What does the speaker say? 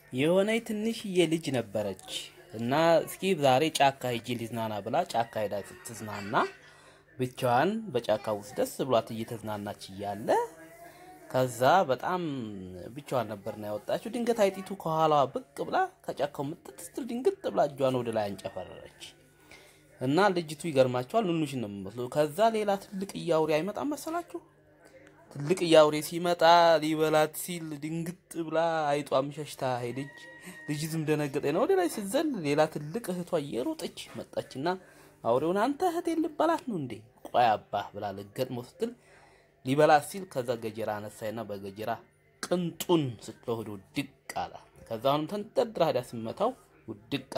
የሆነች ትንሽዬ ልጅ ነበረች እና እስኪ ዛሬ ጫካ ሂጂ ሊዝናና ብላ ጫካ ሄዳ ስትዝናና ብቻዋን በጫካ ውስጥ ደስ ብሏት እየተዝናናች እያለ ከዛ በጣም ብቻዋን ነበርና ያወጣችው። ድንገት አይጢቱ ከኋላዋ ብቅ ብላ ከጫካው ምጥት ስትል ድንግጥ ብላ እጇን ወደ ላይ አንጨፈረረች እና ልጅቱ ይገርማቸዋል፣ ኑኑሽን ነው የምመስለው። ከዛ ሌላ ትልቅ እያውሬ አይመጣም መሰላችሁ? ትልቅ እያውሬ ሲመጣ ሊበላት ሲል ድንግጥ ብላ አይጧም ሸሽታ ሄደች። ልጅቱም ደነገጠ ነው ወደ ላይ ስትዘል ሌላ ትልቅ እህቷ እየሮጠች መጣችና አውሬውን አንተ እህቴን ልበላት ነው እንዴ? ቆይ አባህ ብላ ልገጥሞ ስትል ሊበላት ሲል ከዛ ገጀራ አነሳይና በገጀራ ቅንጡን ስትለው ሄዶ ውድቅ አለ። ከዛ አሁንም ተንጠድራ ሄዳ ስመታው ውድቅ